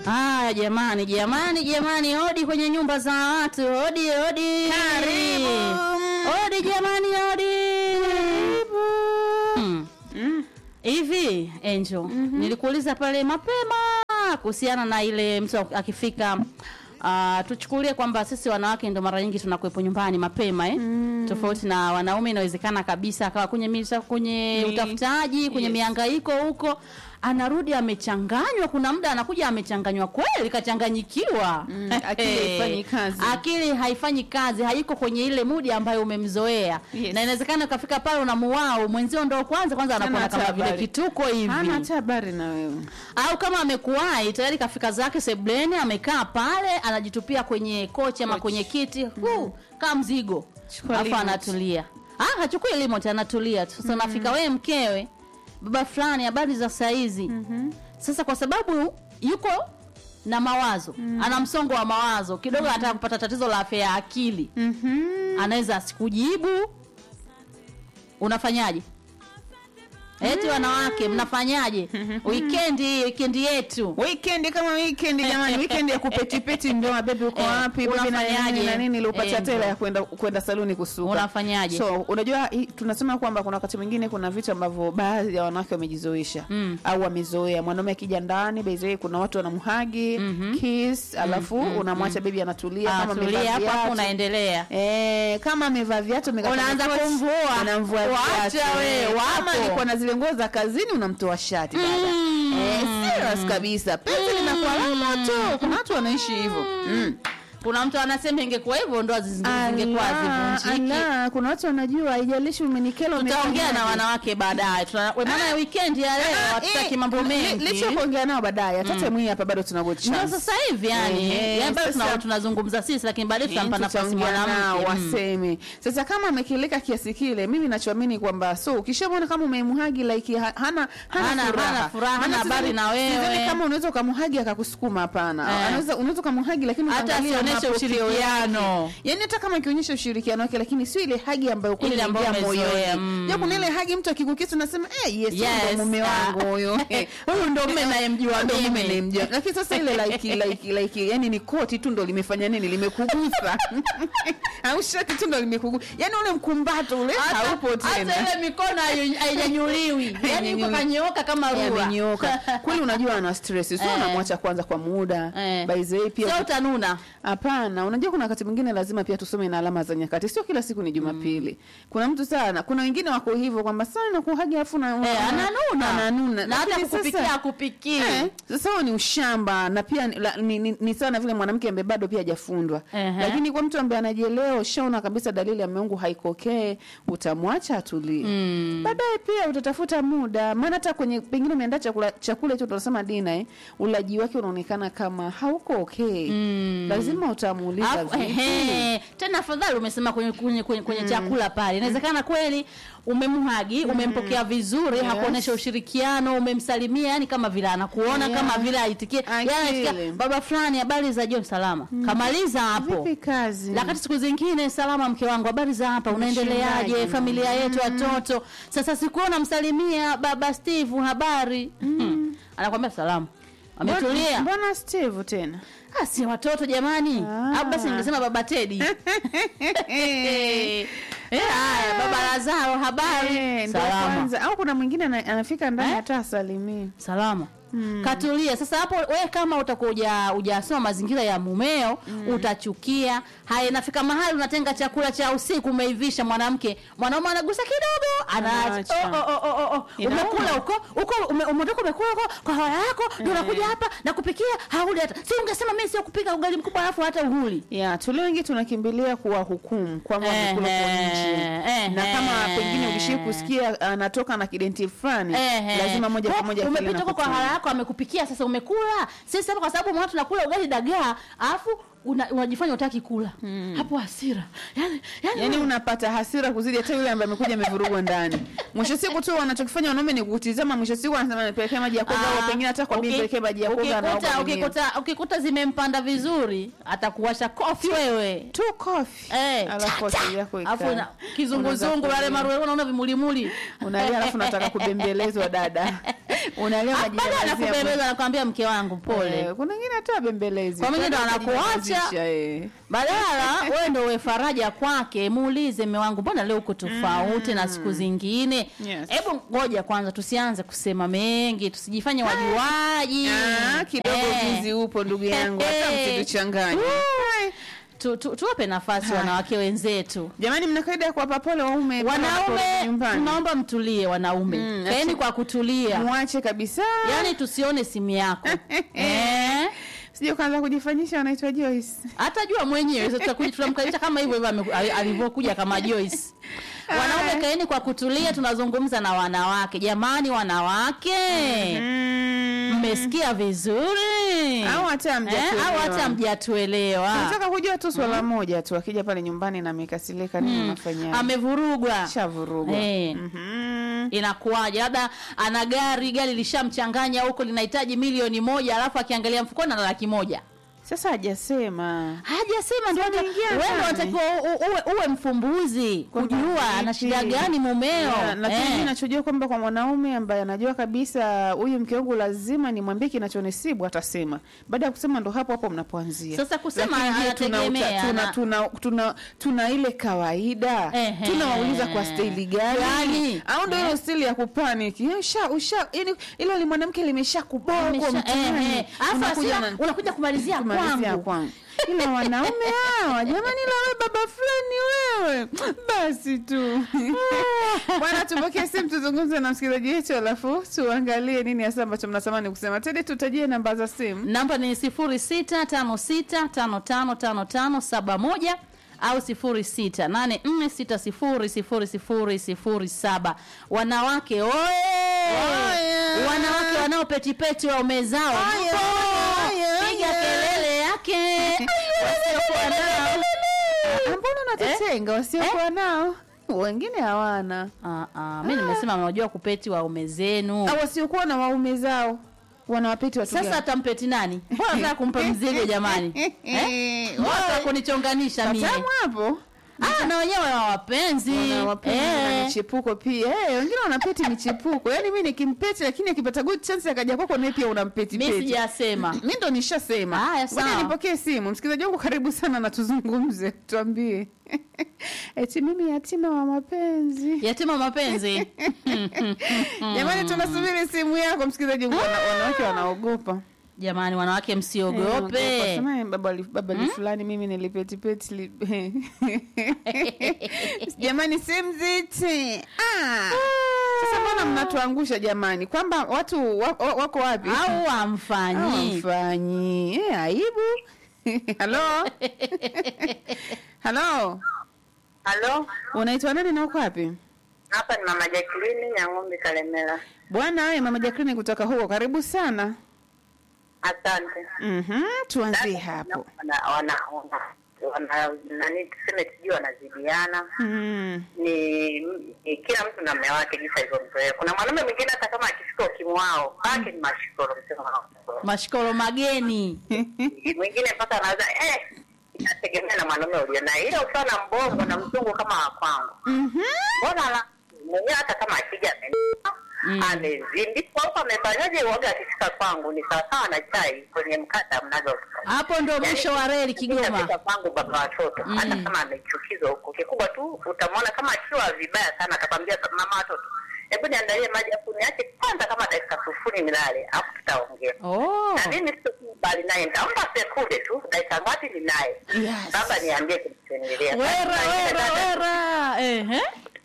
Haya jamani, jamani, jamani, hodi kwenye nyumba za watu, hodi, hodi. Karibu. Hodi jamani, hodi. Hmm. Mm. Hivi Angel, nilikuuliza pale mapema kuhusiana na ile mtu akifika Uh, tuchukulie kwamba sisi wanawake ndo mara nyingi tunakuwepo nyumbani mapema eh? Tofauti na wanaume, inawezekana kabisa akawa kwenye misa, kwenye Ni- utafutaji, kwenye yes. mihangaiko huko, anarudi amechanganywa. Kuna muda anakuja amechanganywa kweli, kachanganyikiwa Mm, akili haifanyi kazi. akili haifanyi kazi, haiko kwenye ile mudi ambayo umemzoea Yes. na inawezekana ukafika pale unamuwao mwenzio ndo kwanza kwanza Hana anakuona kama hata vile habari. kituko hivi hana hata habari na wewe au kama amekuwahi tayari kafika zake sebleni amekaa pale anajitupia kwenye kochi ama Kochi. kwenye kiti huu kaa mzigo Chukua alafu remote. anatulia ah hachukui remote anatulia tu sasa unafika wewe mkewe baba fulani habari za saizi sasa kwa sababu yuko na mawazo ana msongo wa mawazo kidogo anataka kupata tatizo la afya ya akili anaweza asikujibu unafanyaje eti wanawake mnafanyaje wikendi hii wikendi yetu weekend kama weekend jamani weekend ya kupetipeti ndoa bebi uko Eh, wapi bebi na unafanyaje? nini na nini ili upate Eh, tela ndo. ya kwenda kwenda saluni kusuka Unafanyaje? so unajua hii- tunasema kwamba kuna wakati mwingine kuna vitu ambavyo baadhi ya wanawake wamejizoesha Mm. au wamezoea mwanaume akija ndani bezee kuna watu wanamhagi kiss alafu unamwacha bebi anatulia kama Anatulia amevaa hapo hapo viatu unaendelea Eh, kama amevaa viatu amekata Unaanza makoti, kumvua. unamvua Wacha viatu. we, Eh, wapo. kama alikuwa na zile nguo za kazini unamtoa shati dada Mm. eh, serious kabisa penzi linakuwa la moto kuna watu wanaishi hivyo mm. kuna mtu anasema ingekuwa hivyo ndoa zi- zingekuwa Allah, zivunjiki Allah, kuna watu wanajua haijalishi umenikela tutaongea na umefanyaje. wanawake baadaye Tuna- we, maana weekend ya leo Ah, hatutaki eh, mambo li- mengi licha ya kuongea nao baadaye hata mwii hapa bado tuna good ndio chance. sasa hivi yani Eh, yani bado tuna- sasa- tunazungumza sisi lakini baadaye tutampa Eh, nafasi tutaongea nao, mwanamke Mm. waseme sasa kama amekileka kiasi kile mimi nachoamini kwamba so ukishamwona kama umemhagi like ha- hana hana, Hana- furaha. hana furaha, hana Maana habari sidhani- na wewe. sidhani kama unaweza ukamhagi akakusukuma hapana Eh. anaweza unaweza ukamhagi lakini Hata ukaangalia asionyeshe mapokeo ushirikiano. yake. yani hata kama akionyesha ushirikiano wake lakini sio ile hagi ambayo kweli Ile ambayo inaingia umezoea, moyoni mm. ja kuna ile hagi mtu akikukisa unasema eh yes, huyu Yes, ndo mume ah. wangu huyo Eh, Huyu ndo mume nayemjua ndo mume mimi. nayemjua lakini sasa ile like like like yani ni koti tu ndo limefanya nini limekugusa au shati tu ndo limekugusa yani ule mkumbato ule Hata- haupo tena hata ile mikono hayo- hainyanyuliwi yani yuko Hainyanyuliwi. kanyooka kama rula amenyoka kweli unajua ana stress sio Eh. unamwacha kwanza kwa muda Eh. by the way sio pia utanuna Hapana, unajua kuna wakati mwingine lazima pia tusome na alama za nyakati. Sio kila siku ni Jumapili. Kuna mtu sana, kuna wengine wako hivyo kwamba sana nakuhagi afu na Eh, ananuna ananuna. na hata Lakini kukupikia sasa- akupikii Eh, sasa huo ni ushamba na pia ni, la, ni, ni, ni sawa na vile mwanamke ambaye bado pia hajafundwa. Ehe. Lakini kwa mtu ambaye anajielewa, ushaona kabisa dalili ya meungu haikokee, utamwacha atulie. Mm. Baadaye pia utatafuta muda, maana hata kwenye pengine umeandaa chakula chakula hicho tunasema dina eh, ulaji wake unaonekana kama hauko okay. Lazima utamuuliza Alafu, vipi. ehe, tena afadhali umesema kwenye, kwenye, kwenye, kwenye chakula pale inawezekana kweli umemhagi umempokea vizuri Yes. hakuonyesha ushirikiano umemsalimia yani kama vile anakuona Yeah. kama vile aitikie yani Akili. anasikia, baba fulani habari za jioni salama kamaliza hapo Vipi kazi? lakati siku zingine salama mke wangu habari za hapa unaendeleaje Umeshindaje? familia yetu watoto sasa sikuona msalimia baba steve habari mm. anakwambia salamu ametulia Mbona- Mbona Steve tena? Ah, si watoto jamani Ah. au basi ningesema baba tedi Eh, haya baba lazaro habari Eh, ndo salama kwanza. Au kuna mwingine ana- anafika ndani Eh? hata asalimii. salama katulia sasa hapo we kama utakuwa uja- ujasoma mazingira ya mumeo utachukia haya inafika mahali unatenga chakula cha usiku umeivisha mwanamke mwanaume anagusa kidogo anaacha Anaacha. oh, oh, oh, oh, oh. Inauma. umekula huko huko ume- umetoka umekula huko kwa hawa yako ndio unakuja hapa na kupikia hauli hata si ungesema mimi sio kupika ugali mkubwa alafu hata uhuli ya tulio wengi tunakimbilia kuwa hukumu kwamba Eh, wamekula kwa eh, nje eh, na kama eh. pengine ulishii kusikia anatoka na kidenti fulani Ehe. lazima moja kwa moja akili umepita huko kwa inakuchoma. hara yako amekupikia sasa umekula sisi hapa kwa sababu mwana tunakula ugali dagaa alafu una- unajifanya utaki kula hapo hasira yani, yani, yaani unapata hasira kuzidi hata yule ambaye amekuja amevurugwa ndani mwisho siku tu wanachokifanya wanaume ni kutizama mwisho siku wanasema nipelekee maji ya koga au pengine hata kwa mimi uki- nipelekee maji ya koga ukikuta- anaoga mwenyewe. ukikuta ukikuta zimempanda vizuri atakuwasha kofi wewe tu kofi Eh, alafu akili yako alafu ikae. na- kizunguzungu Unaanza wale kulia. maruweru unaona vimulimuli unalia alafu nataka kubembelezwa dada unalia baada unajinamazia anakubembeza anakwambia mke wangu pole Eh, kuna wengine hata bembelezi Kwa mwingine ndo anakuacha. badala wewe ndo uwe faraja kwake muulize mme wangu mbona leo uko tofauti na siku zingine Yes. hebu ngoja kwanza tusianze kusema mengi tusijifanye wajuaji kidogo Eh. ujuzi upo ndugu yangu hata Eh. msituchanganye Tu- tu- tuwape nafasi wanawake wenzetu jamani mna kaida ya kuwapa pole waume pale wanaporudi wanaume nyumbani tunaomba mtulie wanaume Mm, kaeni acha- kwa kutulia muache kabisa yaani tusione simu yako eh? sije ukaanza kujifanyisha wanaitwa Joyce atajua mwenyewe Sasa tutakuja tunamkalisha kama hivyo hivyo ame- ali- alivyokuja kama Joyce wanaume kaeni kwa kutulia tunazungumza na wanawake jamani wanawake mmesikia vizuri Au hata Eh, hamjatuelewa. au hata mjatuelewa nataka kujua tu swala moja tu akija pale nyumbani na amekasirika nini unafanya amevurugwa shavurugwa Eh. Mhm. inakuwaje labda ana gari gari lishamchanganya huko linahitaji milioni moja alafu akiangalia mfukoni ana laki moja sasa hajasema hajasema ndio hata- ameingia wewe ndio ndani. unatakiwa u- uwe, uwe mfumbuzi Kwamba kujua ana vipi? shida gani mumeo Yeah, lakini Eh. mimi nachojua kwamba kwa mwanaume ambaye anajua kabisa huyu mke wangu lazima nimwambie kinachonisibu atasema baada ya kusema ndo hapo hapo mnapoanzia Sasa kusema Lakini je, tuna, anategemea, tuna, na- tuna, tuna, tuna ile kawaida Ehe. tunawauliza kwa staili gani Gani? au ndo ile stili ya kupaniki Eh, usha usha yani ilo li mwanamke limesha kuboko Amesha- mtaani eh, eh. Alafu unakuja hasira, na- unakuja kumalizia kumalizia kwangu kwangu ila wanaume hawa jamani la wewe baba fulani wewe basi tu bwana tupokee simu tuzungumze na msikilizaji wetu alafu tuangalie nini hasa ambacho mnatamani kusema tedi tutajie namba za simu namba ni sifuri sita tano sita tano tano tano tano saba moja au sifuri sita nane nne sita sifuri sifuri sifuri sifuri saba wanawake oye Oye. wanawake wanaopetipeti waume zao Oye, mpo. oye, oye. piga kelele yake wasiokuwa nao Ah, mbona unatutenga wasiokuwa nao wengine hawana Ah, ah, mi nimesema mnajua kupeti waume zenu au wasiokuwa na waume zao wanawapeti watu sasa gani? atampeti nani mbona nataka kumpa mzigo jamani eh? Mbona nataka kunichonganisha mie Patamu hapo Ah, na wenyewe wana wapenzi wanawapenda na Eh. michepuko pia eh, wengine wanapeti michepuko yaani mi nikimpeti lakini akipata good chance akaja kwako naye pia unampeti mi peti sijasema mi ndo nishasema Haya, Ngoja sawa. nipokee simu msikilizaji wangu karibu sana na tuzungumze tuambie eti mimi yatima wa mapenzi yatima mapenzi jamani tunasubiri simu yako msikilizaji wangu wana- wanawake wanaogopa jamani wanawake Eh, msiogope sema, "Eh, baba li- baba li fulani mimi nilipetipeti li... jamani simziti ah. sasa mbona mnatuangusha jamani kwamba watu wa- wa- wako wapi au wamfanyi mfanyi eh, aibu halo halo Halo, unaitwa nani na uko wapi hapa ni mama Jacqueline ya ng'ombe Kalemela. bwana we mama Jacqueline kutoka huko karibu sana Asante. mhm tuanzie hapo Wana, wana, wana, wana nani tuseme sijui wanazidiana mm. ni, ni kila mtu na mme wake jinsi alivyomzoea. Kuna mwanaume mwingine hata kama akifika ukimwao kwake ni mashikoro, msema mashikoro. mashikoro mageni mwingine mpaka anaweza eh, inategemea na mwanaume ulionaye, ila ukiwa na mbongo na mzungu kama wa kwangu Mhm. mbona la mwenyewe hata kama akija amenipa Mm. amezindikwa huko amefanyaje, uoga akifika kwangu ni sawasawa na chai kwenye mkata mnazo hapo ndo mwisho wa reli Kigoma Ikifika kwangu baba watoto Mm. hata kama amechukizwa huko, kikubwa tu utamwona kama akiwa vibaya sana, atakwambia mama watoto, hebu niandalie maji afu niache kwanza kama dakika sufuri nilale, afu tutaongea oh. na mimi sikubali naye, nitampa sekunde tu, dakika ngapi ni naye Yes. baba, niambie kilichoendelea. wera Sasa ingine wera dada- wera ehe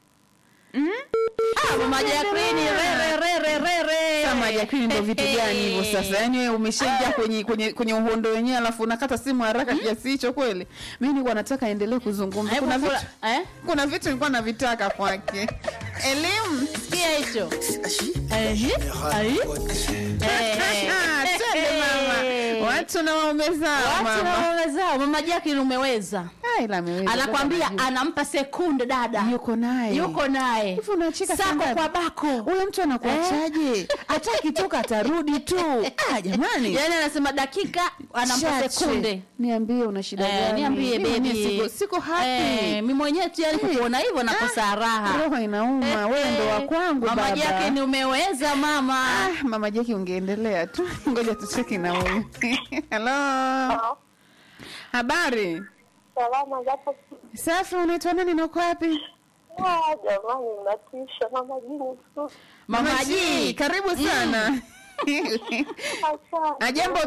ah mama Jacqueline re re re re re kama Jacqueline ndo vitu gani hivyo sasa yaani wewe umeshaingia kwenye kwenye kwenye uhondo wenyewe alafu unakata simu haraka kiasi hicho kweli mimi nilikuwa nataka endelee kuzungumza Hebu kuna vitu fula- eh kuna vitu nilikuwa navitaka kwake elimu sikia hicho ehe ai ehe Twende mama. Eh. Watu watu na waume zao watu na mama waume zao mama Jacqueline umeweza Ah, ila ameweza, anakwambia dada anajua. anampa sekunde dada yuko naye yuko naye Hivi unacheka saa sako ngapi? kwa bako huyo mtu anakuachaje hata akitoka atarudi tu ah, jamani yani anasema dakika anampa Chache. sekunde niambie una shida Eh, gani niambie Mimi mwenyewe bebi siko, siko happy Eh, mi mwenyewe tu yani kukuona hivyo nakosa raha roho inauma wewe ndo wa kwangu mama baba Jackie ni umeweza mama Ah, mama Jackie ungeendelea tu ngoja tucheki na huyu halo habari Salama japo safi unaitwa nani na uko wapi Ah, jamani mnatisha mama jini tu. mama G, G karibu sana Asante. ajambo